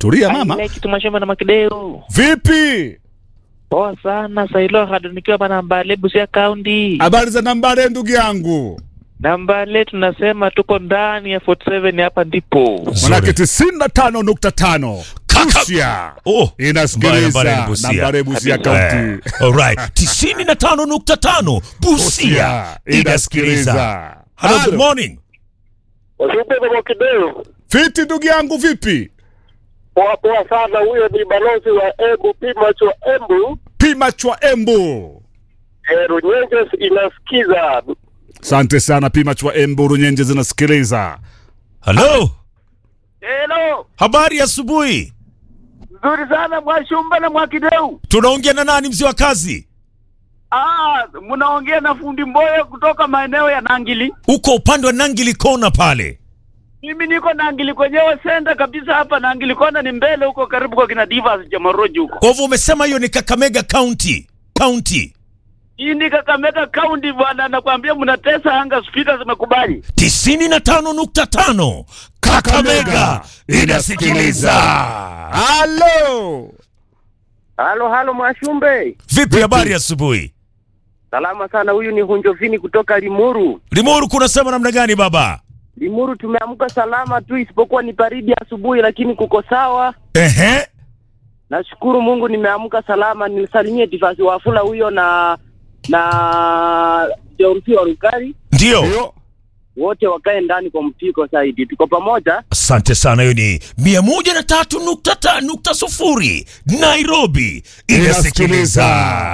tulia mama Aile kitu mashamba na makideu. vipi Poa sana Sailo hado nikiwa hapa Nambale Busia County. habari za nambare ndugu yangu Nambale tunasema tuko ndani ya 47 hapa ndipo. manake tisini na tano nukta tano Kaka- Busia Oh, inasikiliza Nambare ni Busia. nambare Busia Kabisa. kaunti Eh, alright. tisini na tano nukta tano Busia inasikiliza. Hello, good morning. Wasipe kwa Mwakideu. fiti ndugu yangu vipi Poa poa sana, huyo ni balozi wa Embu Pimaч wa Embu. pima chwa embu E, Runyenjes inasikiza. asante sana pima chwa embu runyenje zinasikiliza Hello. Hello. Habari ya asubuhi. Nzuri sana Mwashumba na Mwakideu. Tunaongea na nani mzee wa kazi? Ah, mnaongea na fundi Mboyo kutoka maeneo ya Nangili. Uko upande wa Nangili Kona pale. Mimi niko Nangili kwenyewe senda kabisa hapa Nangili kona ni mbele huko karibu kwa kina Divas Jamaroji huko. Kwa hivyo umesema hiyo ni Kakamega County. County. Hii ni Kakamega County bwana, nakwambia mnatesa anga, spika zimekubali. tisini na tano nukta tano Kakamega inasikiliza. halo Halo halo Mwashumbe. Vipi habari ya asubuhi? Salama sana, huyu ni Hunjovini kutoka Limuru. Limuru kunasema namna gani baba? Limuru tumeamka salama tu, isipokuwa ni baridi asubuhi, lakini kuko sawa. Ehe. Nashukuru Mungu nimeamka salama. Nisalimie Tifasi Wafula huyo na na Jorsi wa Rukari, Ndio. Ndio. wote wakae ndani kwa mtiko zaidi. Tuko pamoja. Asante sana, hiyo ni mia moja na tatu nukta ta, nukta sufuri Nairobi inasikiliza.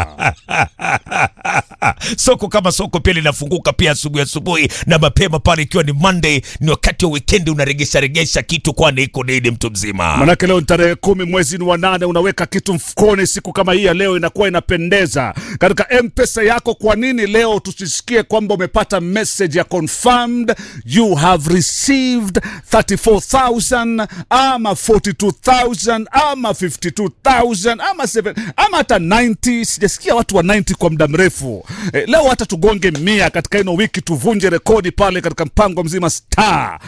soko kama soko pia linafunguka pia asubuhi asubuhi na mapema pale, ikiwa ni Monday, ni wakati wa wikendi, unaregesha regesha kitu, kwani iko nini mtu mzima. manake leo ni tarehe kumi mwezi ni wa nane unaweka kitu mfukoni siku kama hii ya leo inakuwa inapendeza katika mpesa yako kwa nini leo tusisikie kwamba umepata message ya confirmed you have received 34000 ama 42000 ama 52000 ama 7 ama hata 90 sijasikia watu wa 90 kwa muda mrefu eh, leo hata tugonge mia katika ino wiki tuvunje rekodi pale katika mpango mzima star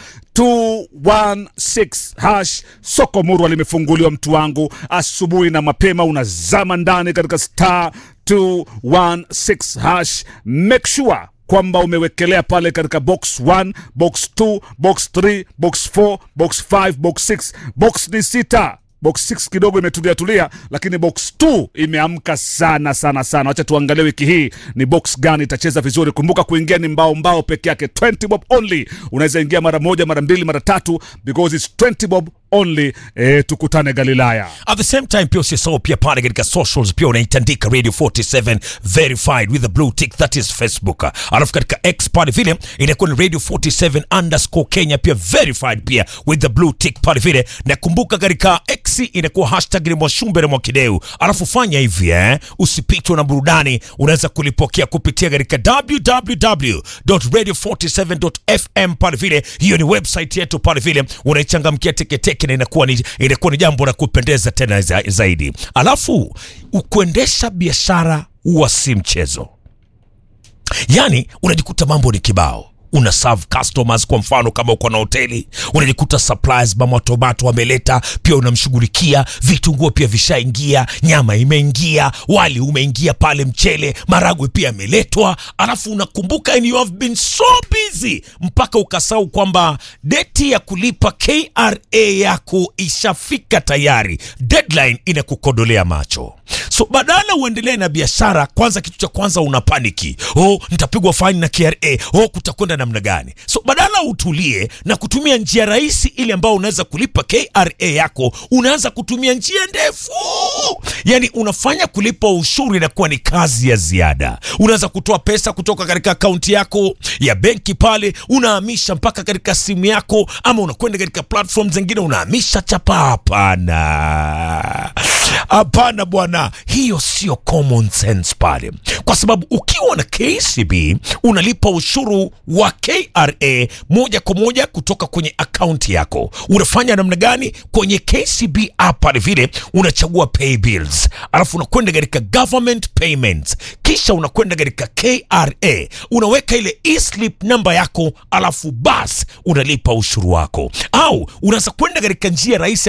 216 hash soko murwa limefunguliwa mtu wangu asubuhi na mapema unazama ndani katika star 216 hash make sure kwamba umewekelea pale katika box 1 box 2 box 3 box 4 box 5 box 6 box ni sita box 6 kidogo imetulia tulia lakini box 2 imeamka sana sana sana wacha tuangalie wiki hii ni box gani itacheza vizuri kumbuka kuingia ni mbao mbao peke yake 20 bob only unaweza ingia mara moja mara mbili mara tatu because it's 20 bob only eh, tukutane galilaya At the same time pia usisahau pia pale katika socials pia unaitandika radio 47 verified with the blue tick that is facebook alafu katika x pale vile inakuwa ni radio 47 underscore kenya pia verified pia with the blue tick pale vile na kumbuka katika x inakuwa hashtag ni mwashumbe na mwakideu alafu fanya hivi eh usipitwe na burudani unaweza kulipokea kupitia katika www.radio47.fm pale vile hiyo ni website yetu pale vile unaichangamkia teketeke na inakuwa ni, inakuwa ni jambo la kupendeza tena za, zaidi alafu kuendesha biashara huwa si mchezo yani unajikuta mambo ni kibao una serve customers kwa mfano kama uko na hoteli unajikuta suppliers mama tomato wameleta pia unamshughulikia vitunguo pia vishaingia nyama imeingia wali umeingia pale mchele maragwe pia yameletwa alafu unakumbuka and you have been so busy mpaka ukasahau kwamba deti ya kulipa kra yako ishafika tayari deadline inakukodolea macho so badala uendelee na biashara kwanza kitu cha kwanza una paniki oh nitapigwa faini na kra oh kutakwenda namna gani so badala utulie na kutumia njia rahisi ile ambayo unaweza kulipa kra yako unaanza kutumia njia ndefu yani unafanya kulipa ushuru inakuwa ni kazi ya ziada unaweza kutoa pesa kutoka katika akaunti yako ya benki pale unahamisha mpaka katika simu yako ama unakwenda katika platform zingine unahamisha chapa hapana hapana bwana hiyo sio common sense pale kwa sababu ukiwa na kcb unalipa ushuru wa kra moja kwa moja kutoka kwenye akaunti yako unafanya namna gani kwenye kcb app pale vile unachagua pay bills alafu unakwenda katika government payments kisha unakwenda katika kra unaweka ile eslip namba yako alafu bas unalipa ushuru wako au unaweza kwenda katika njia rahisi